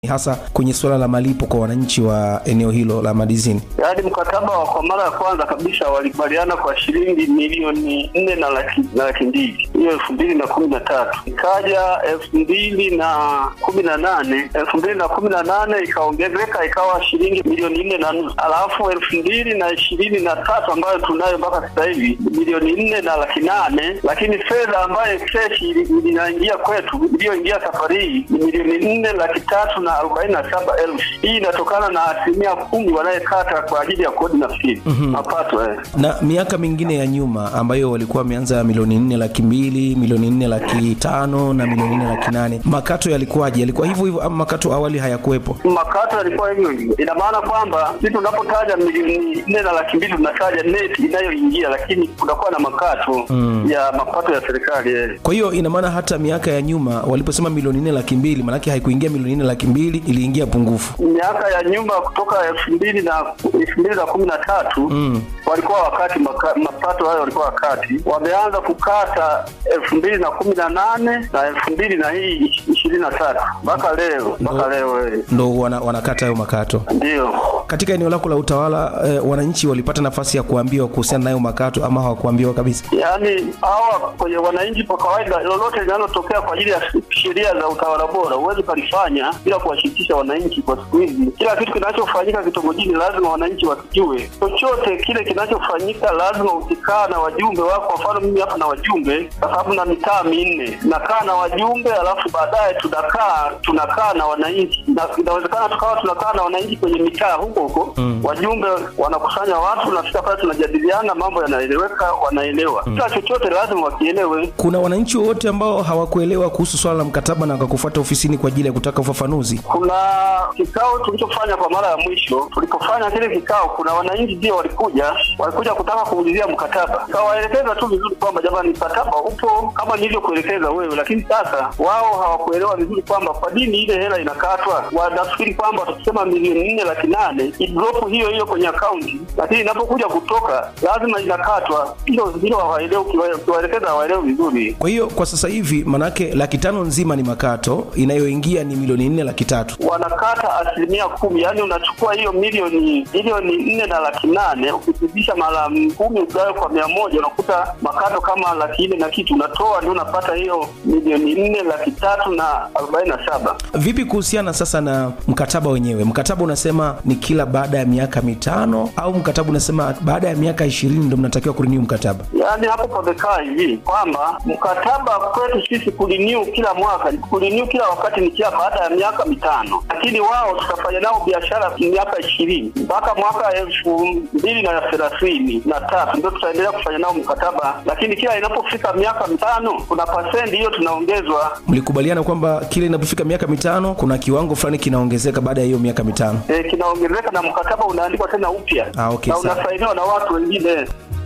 hasa kwenye suala la malipo kwa wananchi wa eneo hilo la Madizini? Yaani mkataba wa kwa mara ya kwanza kabisa walikubaliana kwa shilingi milioni nne na laki na laki mbili hiyo elfu mbili na kumi na tatu ikaja elfu mbili na kumi na nane elfu mbili na kumi na nane ikaongezeka ikawa shilingi milioni nne na nusu alafu elfu mbili na ishirini na tatu ambayo tunayo mpaka sasa hivi milioni nne na laki nane lakini fedha ambayo fresh inaingia kwetu iliyoingia safari hii ni milioni nne laki tatu na arobaini na saba elfu hii inatokana na asilimia kumi wanayekata kwa ajili ya kodi nafikiri mapato eh. Na miaka mingine ya nyuma ambayo walikuwa wameanza milioni nne laki mbili milioni nne laki tano na milioni nne laki nane makato yalikuwaje? Yalikuwa hivyo hivyo ama makato awali hayakuwepo? makato yalikuwa hivyo hivyo. Ina maana kwamba sisi tunapotaja milioni nne na laki mbili tunataja neti inayoingia, lakini kunakuwa na makato ya mapato ya serikali eh. Kwa hiyo ina maana hata miaka ya nyuma waliposema milioni nne laki mbili maanake haikuingia milioni nne laki mbili iliingia pungufu. miaka ya nyuma kutoka elfu mbili na elfu mbili na kumi na tatu walikuwa wakati maka, mapato hayo walikuwa wakati wameanza kukata elfu mbili na kumi na nane na elfu mbili na hii ishirini na tatu mpaka leo mpaka leo eh. Ndo wana, wanakata hayo makato. Ndio Katika eneo lako la utawala eh, wananchi walipata nafasi ya kuambiwa kuhusiana nayo makato ama hawakuambiwa kabisa? yaani hawa kwenye wananchi kwa kawaida, lolote linalotokea kwa ajili ya sheria za utawala bora huwezi ukalifanya bila kuwashirikisha wananchi. Kwa siku hizi kila kitu kinachofanyika kitongojini lazima wananchi wakijue. Chochote kile kinachofanyika lazima ukikaa na wajumbe wako. Kwa mfano mimi hapa na wajumbe, kwa sababu na mitaa minne, nakaa na wajumbe, alafu baadaye tunakaa tunakaa na wananchi, na inawezekana tukawa tunakaa na wananchi kwenye mitaa huko huko wajumbe wanakusanya watu, nafika pale tunajadiliana, mambo yanaeleweka, wanaelewa. Kila chochote lazima wakielewe. Kuna wananchi wowote ambao hawakuelewa kuhusu swala la mkataba na wakakufuata ofisini kwa ajili ya kutaka ufafanuzi? Kuna kikao tulichofanya kwa mara ya mwisho. Tulipofanya kile kikao, kuna wananchi ndio walikuja walikuja kutaka kuulizia mkataba, kawaelekeza tu vizuri kwamba jamani, mkataba upo kama nilivyokuelekeza wewe, lakini sasa wao hawakuelewa vizuri kwamba kwa nini ile hela inakatwa. Wanafikiri kwamba tukisema milioni nne laki nane idropu hiyo hiyo kwenye akaunti, lakini inapokuja kutoka lazima inakatwa. Hilo hilo hawaelewi, ukiwa- ukiwaelekeza hawaelewi vizuri. Kwa hiyo kwa sasa hivi manake laki tano nzima ni makato, inayoingia ni milioni nne laki tatu. wanakata asilimia kumi, yaani unachukua hiyo milioni milioni nne na laki nane ukizidisha mara kumi ugawe kwa mia moja unakuta makato kama laki nne na kitu unatoa, ndio unapata hiyo milioni nne laki tatu na arobaini na saba. Vipi kuhusiana sasa na mkataba wenyewe? Mkataba unasema ni kila baada ya miaka mitano au mkataba unasema baada ya miaka ishirini ndo mnatakiwa kurenew mkataba? Yaani hapo pamekaa hivi kwamba mkataba kwetu sisi kuliniu kila mwaka, kuliniu kila wakati ni kila baada ya miaka mitano, lakini wao tutafanya nao biashara miaka ishirini mpaka mwaka elfu mbili na thelathini na tatu ndio tutaendelea kufanya nao mkataba, lakini kila inapofika miaka mitano kuna pasenti hiyo tunaongezwa. Mlikubaliana kwamba kile inapofika miaka mitano kuna kiwango fulani kinaongezeka baada ya hiyo miaka mitano. E, kinaongezeka na mkataba unaandikwa tena upya Ah, okay, na sawa. unasainiwa na watu wengine.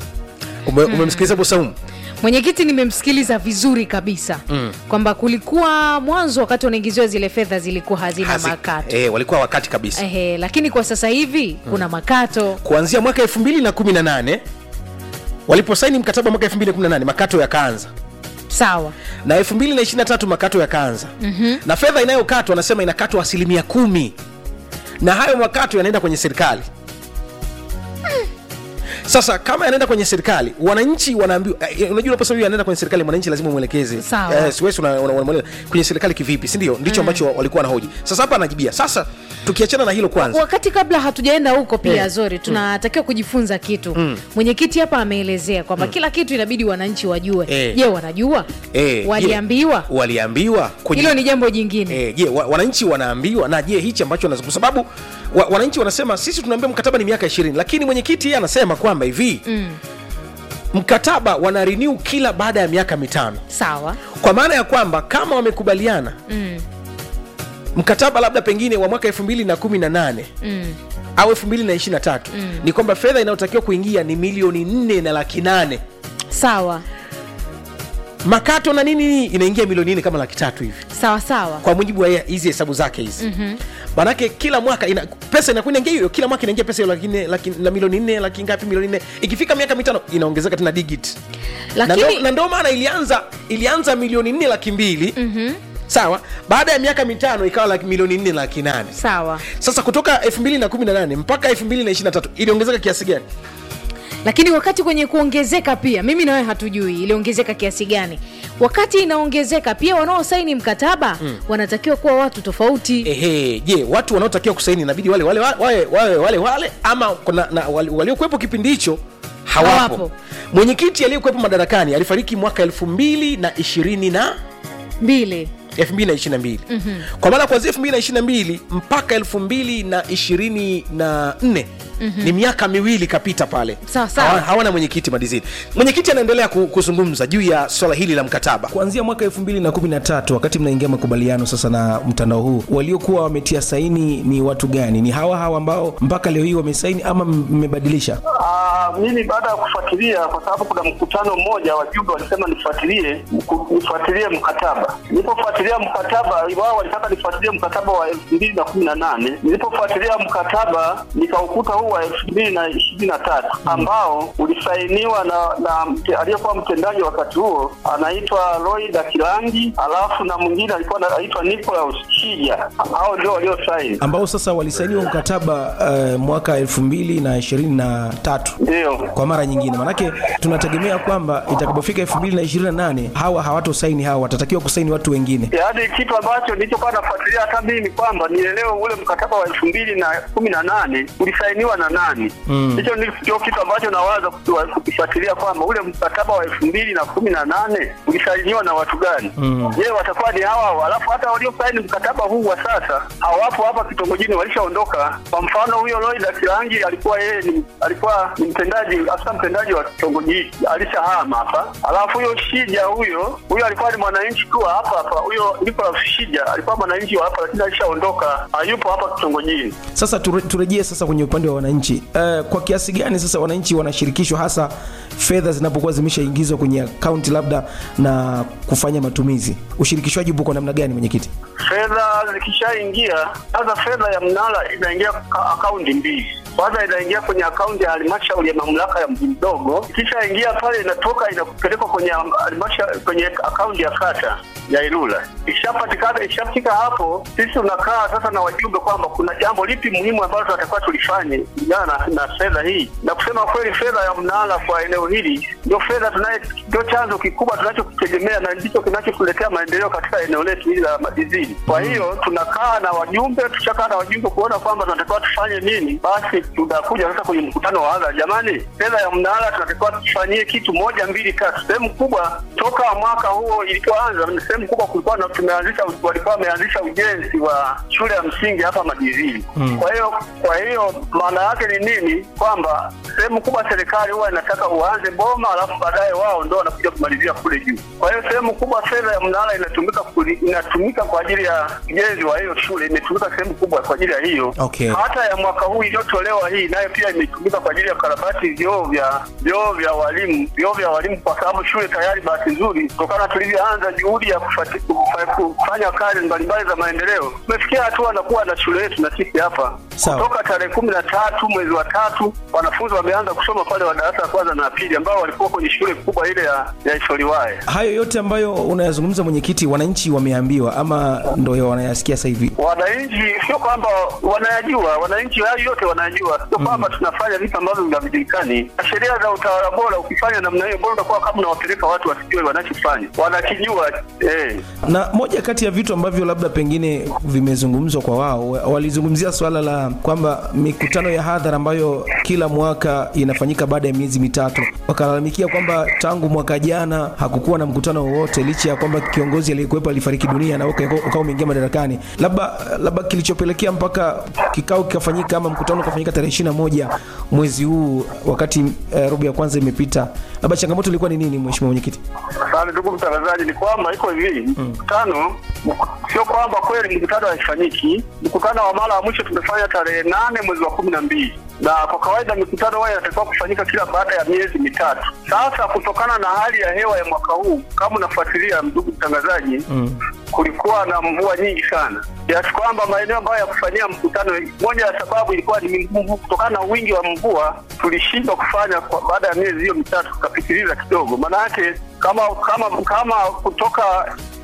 Ume- umemsikiliza Busaumu? mwenyekiti nimemsikiliza vizuri kabisa mm. kwamba kulikuwa mwanzo wakati wanaingiziwa zile fedha zilikuwa hazina Hazi- makato eh, walikuwa wakati kabisa Ehe, lakini kwa sasa hivi kuna makato kuanzia mwaka 2018 waliposaini mkataba mwaka 2018 makato yakaanza sawa na 2023 makato yakaanza mm-hmm. na fedha inayokatwa wanasema inakatwa asilimia kumi na hayo makato yanaenda kwenye serikali sasa kama yanaenda kwenye serikali wananchi wanaambiwa eh, unajua unaposema hiyo yanaenda kwenye serikali mwananchi lazima umwelekeze Sawa. eh, siwezi una- una- unamweleza kwenye serikali kivipi si ndio ndicho ambacho walikuwa wanahoji sasa hapa anajibia sasa tukiachana na hilo kwanza wakati kabla hatujaenda huko pia Eh. zori tunatakiwa kujifunza kitu mwenyekiti hapa ameelezea kwamba kila kitu inabidi wananchi wajue Eh. je wanajua Eh, je, waliambiwa waliambiwa kwenye- hilo ni jambo jingine Eh, je wa, wananchi wanaambiwa na je hichi ambacho wanaz- kwa sababu wa, wananchi wanasema sisi tunaambia mkataba ni miaka ishirini lakini mwenyekiti yeye anasema kwamba hivi mm. mkataba wana renew kila baada ya miaka mitano sawa kwa maana ya kwamba kama wamekubaliana mm. mkataba labda pengine wa mwaka 2018 mm. au 2023 mm. ni kwamba fedha inayotakiwa kuingia ni milioni nne na laki nane sawa makato na nini nini inaingia milioni nne kama laki tatu hivi sawa sawa kwa mujibu wa hizi hesabu zake hizi mm-hmm. manake kila mwaka ina, pesa inakuwa inaingia hiyo kila mwaka inaingia pesa hiyo laki nne laki, na milioni nne laki ngapi milioni nne ikifika miaka mitano inaongezeka tena digit na ndo- lakini na ndo maana ilianza ilianza milioni nne laki mbili mm-hmm. sawa baada ya miaka mitano ikawa laki milioni nne laki nane sawa sasa kutoka 2018 mpaka 2023 iliongezeka kiasi gani lakini wakati kwenye kuongezeka pia mimi nawe hatujui iliongezeka kiasi gani wakati inaongezeka pia wanaosaini mkataba mm. wanatakiwa kuwa watu tofauti ehe je watu wanaotakiwa kusaini inabidi wale wale wale wale wale, wale ama kuna na wali- waliokuwepo kipindi hicho hawapo, Hawapo. mwenyekiti aliyekuwepo madarakani alifariki mwaka elfu mbili na ishirini na mbili 2022 mm-hmm. kwa maana kuanzia 2022 mpaka 2024 mm-hmm. ni miaka miwili kapita pale Sawa, sawa. Hawa- hawana mwenyekiti madizini mwenyekiti anaendelea ku- kuzungumza juu ya swala hili la mkataba kuanzia mwaka 2013 wakati mnaingia makubaliano sasa na mtandao huu waliokuwa wametia saini ni watu gani ni hawa hawa ambao mpaka leo hii wamesaini ama m- mmebadilisha Ah, mimi baada ya kufuatilia kwa sababu kuna mkutano mmoja wajumbe walisema nifuatilie mku- nifuatilie mkataba nilipofuatilia mkataba wao walitaka nifuatilie mkataba wa elfu mbili na kumi na nane nilipofuatilia mkataba nikaukuta huu wa elfu mbili na ishirini na tatu ambao ulisainiwa na, na mte- aliyekuwa mtendaji wakati huo anaitwa Lloyd Akilangi alafu na mwingine alikuwa anaitwa Nicholas Chija hao ndio waliosaini ambao sasa walisainiwa mkataba uh, mwaka 2023 ndio kwa mara nyingine manake tunategemea kwamba itakapofika 2028 hawa hawatosaini hawa watatakiwa kusaini watu wengine yaani kitu ambacho nilichokuwa nafuatilia hata mimi ni kwamba nielewe ule mkataba wa elfu mbili na kumi na nane ulisainiwa na nani hicho mm. ndio kitu ambacho nawaza kukiwa- kukifuatilia kwamba ule mkataba wa elfu mbili na kumi na nane ulisainiwa na watu gani je watakuwa ni hawa hawa alafu hata waliosaini mkataba huu wa sasa hawapo hapa kitongojini walishaondoka kwa mfano huyo Lloyd Akilangi alikuwa yeye ni alikuwa ni mtendaji afisa mtendaji wa kitongoji hiki alishahama hapa alafu huyo Shija huyo huyo alikuwa ni mwananchi tu wa hapa hapa huyo Nicholas Shija alikuwa mwananchi wa hapa lakini alishaondoka hayupo hapa kitongojini sasa ture, turejee sasa kwenye upande wa wananchi uh, kwa kiasi gani sasa wananchi wanashirikishwa hasa fedha zinapokuwa zimeshaingizwa kwenye akaunti labda na kufanya matumizi ushirikishwaji upo kwa namna gani mwenyekiti fedha zikishaingia sasa fedha ya mnara inaingia ka- akaunti mbili kwanza inaingia kwenye akaunti ya halmashauri ya mamlaka ya mji mdogo ikishaingia pale inatoka inapelekwa kwenye halmashauri kwenye akaunti ya kata ya Ilula. Ikishapatikana, ikishafika hapo, sisi tunakaa sasa na wajumbe kwamba kuna jambo lipi muhimu ambalo tunatakiwa tulifanye kulingana na, na fedha hii, na kusema kweli, fedha ya mnara kwa eneo hili ndio fedha tunaye, ndio chanzo kikubwa tunachokitegemea na ndicho kinachotuletea maendeleo katika eneo letu hili la madizini. Kwa hiyo tunakaa na wajumbe, tushakaa na wajumbe kuona kwamba tunatakiwa tufanye nini, basi tunakuja sasa kwenye mkutano wa hadhara, jamani, fedha ya mnara tunatakiwa tufanyie kitu moja mbili tatu. Sehemu kubwa toka mwaka huo ilipoanza, sehemu kubwa kulikuwa na tumeanzisha, walikuwa wameanzisha ujenzi wa shule ya msingi hapa Madizini. Mm. Kwa hiyo kwa hiyo maana yake ni nini? Kwamba sehemu kubwa serikali huwa inataka uanze boma, alafu baadaye wao ndo wanakuja kumalizia kule juu. Kwa hiyo sehemu kubwa fedha ya mnara inatumika kuli, inatumika kwa ajili ya ujenzi wa hiyo shule, imetumika sehemu kubwa kwa ajili ya hiyo. Okay. Hata ya mwaka huu iliyotolewa hii nayo pia imetumika kwa ajili ya karabati vyoo vya vyoo vya walimu vyoo vya walimu, kwa sababu shule tayari, bahati nzuri, kutokana tulivyoanza juhudi ya kufati, kufa, kufanya kazi mbalimbali za maendeleo, tumefikia hatua na kuwa na shule yetu na sisi hapa Sawa. kutoka tarehe kumi na tatu mwezi wa tatu wanafunzi wameanza kusoma pale wa darasa la kwanza na la pili ambao walikuwa kwenye shule kubwa ile ya, ya Isoliwae. hayo yote ambayo unayazungumza mwenyekiti wananchi wameambiwa ama ndo wanayasikia sasa hivi Wananchi sio kwamba wanayajua, wananchi hayo yote wanayajua, sio kwamba tunafanya vitu ambavyo havijulikani. Na Sheria za utawala bora, ukifanya namna hiyo, bora utakuwa kama unawapeleka watu wasijue wanachofanya, wanakijua eh. na moja kati ya vitu ambavyo labda pengine vimezungumzwa kwa wao wa- walizungumzia swala la kwamba mikutano ya hadhara ambayo kila mwaka inafanyika baada ya miezi mitatu wakalalamikia kwamba tangu mwaka jana hakukuwa na mkutano wowote licha ya kwamba kiongozi aliyekuwepo alifariki dunia na uka- ukawa umeingia madarakani labda labda kilichopelekea mpaka kikao kikafanyika ama mkutano ukafanyika tarehe ishiri na moja mwezi huu wakati eh, robo ya kwanza imepita labda changamoto ilikuwa ni nini mheshimiwa mwenyekiti Asante ndugu mtangazaji, ni kwamba iko hivi mkutano sio kwamba kweli mkutano haifanyiki. Mkutano wa mara ya mwisho tumefanya tarehe nane mwezi wa kumi na mbili na kwa kawaida mikutano huwa inatakiwa kufanyika kila baada ya miezi mitatu. Sasa kutokana na hali ya hewa ya mwaka huu, kama unafuatilia ndugu mtangazaji, mm. kulikuwa na mvua nyingi sana kiasi kwamba maeneo ambayo ya kufanyia mkutano, moja ya sababu ilikuwa ni mvua. Kutokana na wingi wa mvua, tulishindwa kufanya kwa baada ya miezi hiyo mitatu, tukapitiliza kidogo. Maana yake kama kama kama kutoka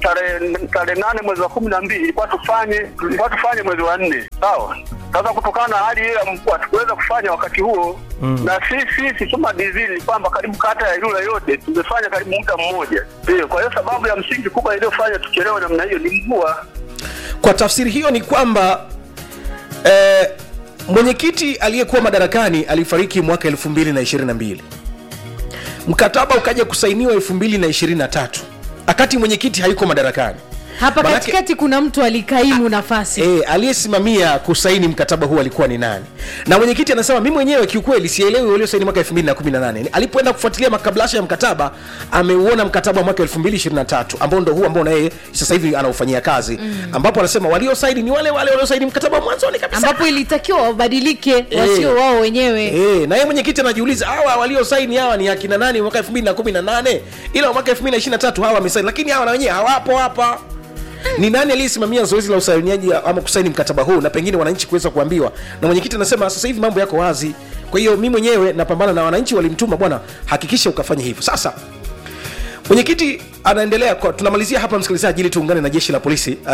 tarehe tarehe nane mwezi wa kumi na mbili ilikuwa tufanye ilikuwa tufanye mwezi wa nne sawa sasa kutokana na hali hiyo ya mvua tukuweza kufanya wakati huo mm. na sisi sisi kama dizili ni kwamba karibu kata ya Ilula yote tumefanya karibu muda mmoja ndio kwa hiyo sababu ya msingi kubwa iliyofanya tuchelewe namna hiyo ni mvua kwa tafsiri hiyo ni kwamba eh, mwenyekiti aliyekuwa madarakani alifariki mwaka 2022 mkataba ukaja kusainiwa 2023 wakati mwenyekiti hayuko madarakani hapa Manake- katikati kuna mtu alikaimu nafasi e, aliyesimamia kusaini mkataba huu alikuwa ni nani na mwenyekiti anasema mi mwenyewe kiukweli sielewi waliosaini mwaka 2018 alipoenda kufuatilia makablasha ya mkataba ameuona mkataba wa mwaka 2023 ambao ndo huu ambao na yeye sasa hivi anaufanyia kazi mm. ambapo anasema waliosaini ni wale wale waliosaini mkataba wa mwanzoni kabisa ambapo ilitakiwa wabadilike Eh. wasio wao wenyewe Eh, na yeye mwenyekiti anajiuliza hawa waliosaini hawa ni akina nani mwaka 2018 ila mwaka 2023 hawa wamesaini lakini hawa na wenyewe hawapo hapa ni nani aliyesimamia zoezi la usainiaji ama kusaini mkataba huu na pengine wananchi kuweza kuambiwa na mwenyekiti anasema sasa hivi mambo yako wazi kwa hiyo mi mwenyewe napambana na wananchi walimtuma bwana hakikisha ukafanya hivyo sasa mwenyekiti anaendelea kwa, tunamalizia hapa msikilizaji ili tuungane na jeshi la polisi uh,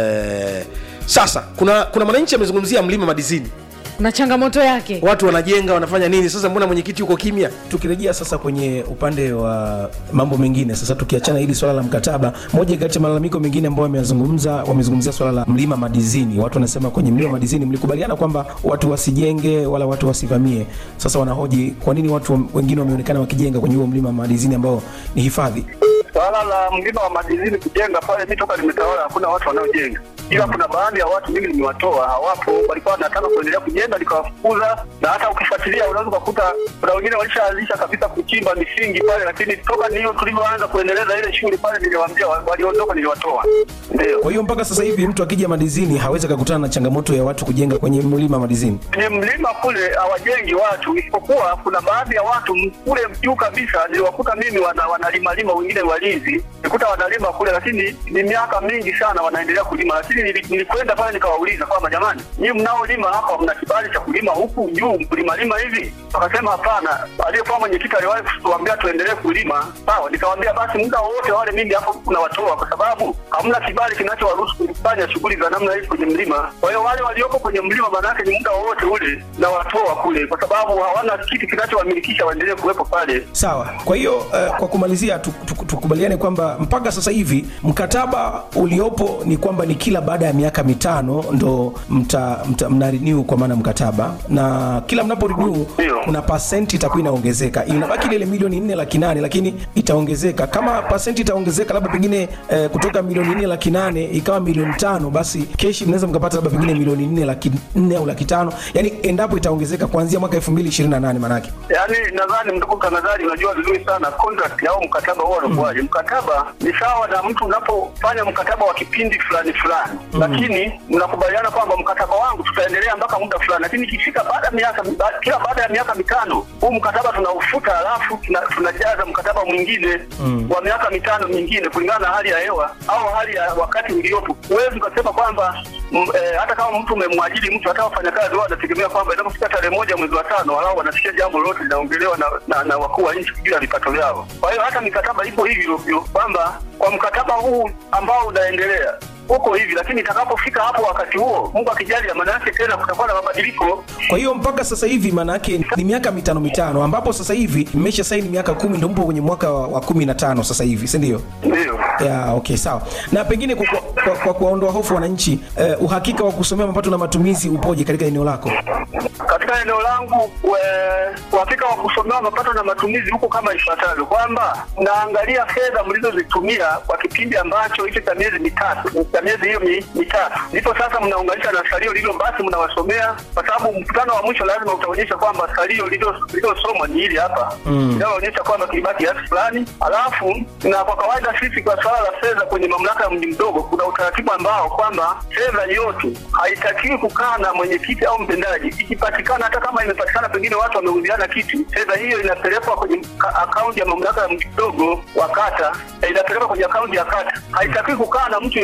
sasa kuna kuna mwananchi amezungumzia mlima madizini na changamoto yake watu wanajenga wanafanya nini sasa mbona mwenyekiti yuko kimya tukirejea sasa kwenye upande wa mambo mengine sasa tukiachana hili swala la mkataba moja kati ya malalamiko mengine ambayo wameyazungumza wamezungumzia swala la mlima madizini watu wanasema kwenye mlima madizini mlikubaliana kwamba watu wasijenge wala watu wasivamie sasa wanahoji kwa nini watu wengine wameonekana wakijenga kwenye huo mlima madizini ambao ni hifadhi swala la mlima wa madizini kujenga pale mi toka limetawala hakuna watu wanaojenga ila kuna baadhi ya watu mimi nimewatoa hawapo walikuwa wanataka kuendelea kujenga nikawafukuza na hata ukifuatilia unaweza ukakuta kuna wengine walishaanzisha kabisa kuchimba misingi pale lakini toka niyo tulivyoanza kuendeleza ile shughuli pale niliwaambia wa- waliondoka niliwatoa ndio kwa hiyo mpaka sasa hivi mtu akija madizini hawezi akakutana na changamoto ya watu kujenga kwenye mlima madizini kwenye mlima kule hawajengi watu isipokuwa kuna baadhi ya watu m- kule juu kabisa niliwakuta mimi wana, wanalimalima wengine walinzi nikuta wanalima kule lakini ni miaka mingi sana wanaendelea kulima lakini nili- nilikwenda pale nikawauliza kwamba jamani nyii mnaolima hapa mna kibali cha kulima huku juu kulimalima hivi wakasema hapana aliyekuwa mwenyekiti aliwahi kutuambia tuendelee kulima sawa nikawambia basi muda wowote wale mimi hapo kunawatoa kwa sababu hamna kibali kinachowaruhusu kufanya shughuli za namna hii kwenye mlima kwa hiyo wale waliopo kwenye mlima maanake ni muda wowote ule nawatoa kule kwa sababu hawana kitu kinachowamilikisha waendelee kuwepo pale sawa kwa hiyo uh, kwa kumalizia tu- tu- tukubaliane kwamba mpaka sasa hivi mkataba uliopo ni kwamba ni kila baada ya miaka mitano ndo mta, mta, mna renew kwa maana mkataba na kila mnapo renew Ndio. kuna pasenti itakuwa inaongezeka inabaki ile milioni nne laki nane lakini itaongezeka kama pasenti itaongezeka labda pengine eh, kutoka milioni nne laki nane ikawa milioni tano basi keshi mnaweza mkapata labda pengine milioni nne laki nne au laki tano yani endapo itaongezeka kuanzia mwaka 2028 manake yaani nadhani ndugu mtangazaji unajua vizuri sana contract au mkataba huo unakuwaje mkataba ni sawa na mtu unapofanya mkataba wa kipindi fulani fulani lakini mnakubaliana kwamba mkataba wangu tutaendelea mpaka muda fulani lakini ikifika baada ya miaka ba- kila baada ya miaka mitano huu mkataba tunaufuta alafu tuna- tunajaza mkataba mwingine wa miaka mitano mingine kulingana na hali ya hewa au hali ya wakati uliopo huwezi ukasema kwamba m- eh, hata kama mtu umemwajiri mtu hata wafanyakazi wao wanategemea kwamba inapofika tarehe moja mwezi wa tano walau wanasikia jambo lolote linaongelewa na, na, na wakuu wa nchi juu ya vipato vyao kwa hiyo hata mikataba ipo hivyo hivyo kwamba kwa mkataba huu ambao unaendelea uko hivi lakini itakapofika hapo wakati huo mungu akijalia maana yake tena kutakuwa na mabadiliko kwa hiyo mpaka sasa hivi maana yake ni miaka mitano mitano ambapo sasa hivi mmesha saini miaka kumi ndo mpo kwenye mwaka wa, wa kumi na tano sasa hivi si ndio ndio ya okay sawa na pengine kwa, kwa, kwa, kwa kuwaondoa hofu wananchi eh, uhakika wa kusomea mapato na matumizi upoje katika eneo lako katika eneo langu we- uhakika wa kusomewa mapato na matumizi huko kama ifuatavyo kwamba naangalia fedha mlizozitumia kwa kipindi ambacho hicho cha miezi mitatu cha miezi hiyo mi, mitatu ndipo sasa mnaunganisha na salio lilo basi mnawasomea kwa sababu mkutano wa mwisho lazima utaonyesha kwamba salio lilo- lililosomwa ni hili hapa linaloonyesha kwamba kilibaki kiasi fulani alafu na kwa kawaida sisi kwa swala la fedha kwenye mamlaka ya mji mdogo kuna utaratibu ambao kwamba fedha yote haitakiwi kukaa na mwenyekiti au mtendaji ikipatikana hata kama imepatikana pengine watu wameuziana kitu fedha hiyo inapelekwa kwenye ka- akaunti ya mamlaka ya mji mdogo wa kata eh, inapelekwa kwenye akaunti ya kata haitakiwi kukaa na mtu yeyote hiyo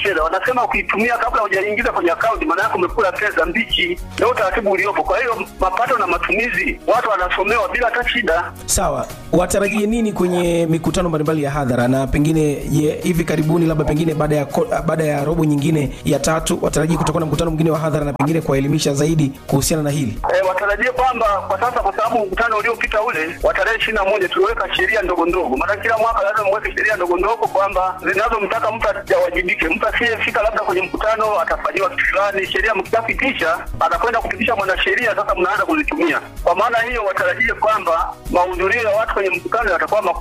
fedha. Wanasema ukiitumia kabla hujaingiza kwenye akaunti, maana yake umekula fedha mbichi. Ndio utaratibu uliopo. Kwa hiyo mapato na matumizi watu wanasomewa bila hata shida. Sawa, watarajie nini kwenye mikutano mbalimbali ya hadhara, na pengine je, hivi karibuni labda pengine baada ya ko- baada ya robo nyingine ya tatu watarajie kutakuwa na mkutano mwingine wa hadhara na pengine kuwaelimisha zaidi kuhusiana na hili? E, watarajie kwamba kwa sasa, kwa sababu mkutano uliopita ule wa tarehe ishirini na moja tuliweka sheria ndogo ndogo, maana kila mwaka lazima mweke sheria ndogo ndogo kwamba zinazomtaka mtu ajawajibike. Mtu asiyefika labda kwenye mkutano atafanyiwa kitu fulani. Sheria mkishapitisha, anakwenda kupitisha mwanasheria, sasa mnaanza kuzitumia. Kwa maana hiyo, watarajie kwamba mahudhurio ya watu kwenye mkutano yatakuwa